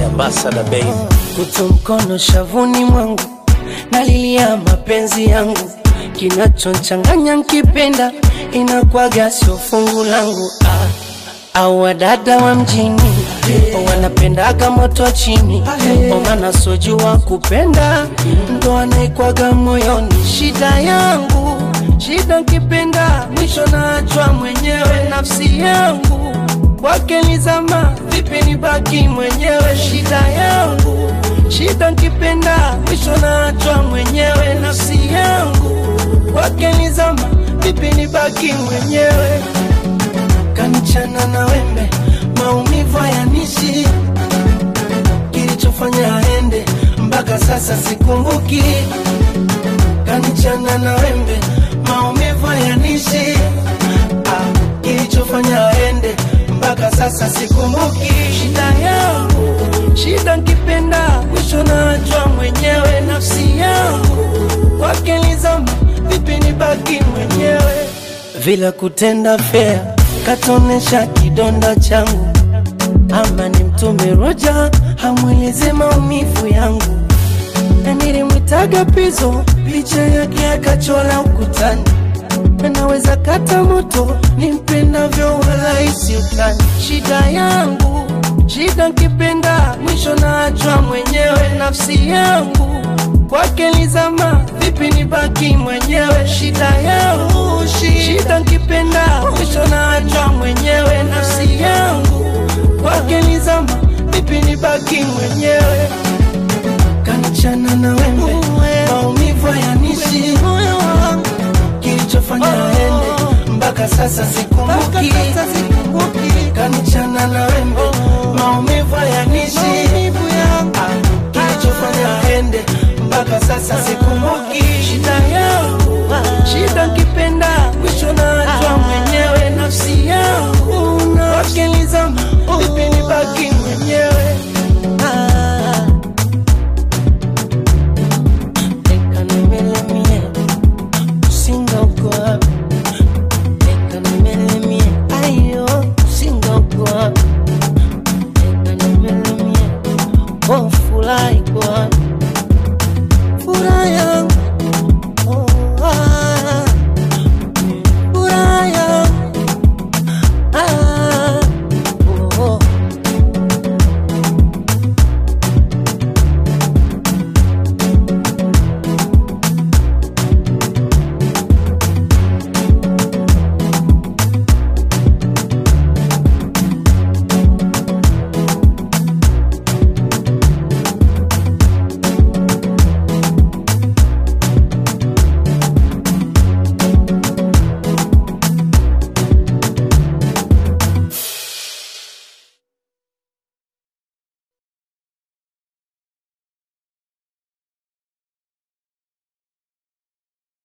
ambassador baby. kutu mkono shavuni mwangu nalilia mapenzi yangu kinachonchanganya nkipenda inakwaga sio fungu langu ah. au wadada wa mjini wanapendaga moto chini omana sojua kupenda ndo anaikwaga moyoni shida yangu shida nkipenda mwisho naachwa mwenyewe nafsi yangu kwake nizama vipi nibaki mwenyewe shida yangu shida nkipenda mwisho naachwa mwenyewe nafsi yangu kwake nizama vipi nibaki mwenyewe kanichana na wembe maumivu hayanishi kilichofanya aende mpaka sasa sikumbuki kanichana na wembe maumivu hayanishi ah, kilichofanya aende mpaka sasa sikumbuki shida yangu shida nkipenda mwisho naachwa mwenyewe nafsi yangu kwake nizama vipi nibaki mwenyewe vila kutenda fea katonesha kidonda changu ama ni mtume roja hamweleze maumivu yangu na nilimwitaga pizo picha yake akachola ukutani naweza kata moto nimpendavyo wala isiutani shida yangu shida nkipenda mwisho naachwa mwenyewe nafsi yangu kwake nizama vipi nibaki mwenyewe shida yangu shida nkipenda mwisho naachwa mwenyewe nafsi yangu kwake nizama vipi nibaki mwenyewe kanichana na wembe maumivu hayanishi kilichofanya aende mpaka sasa sikumbuki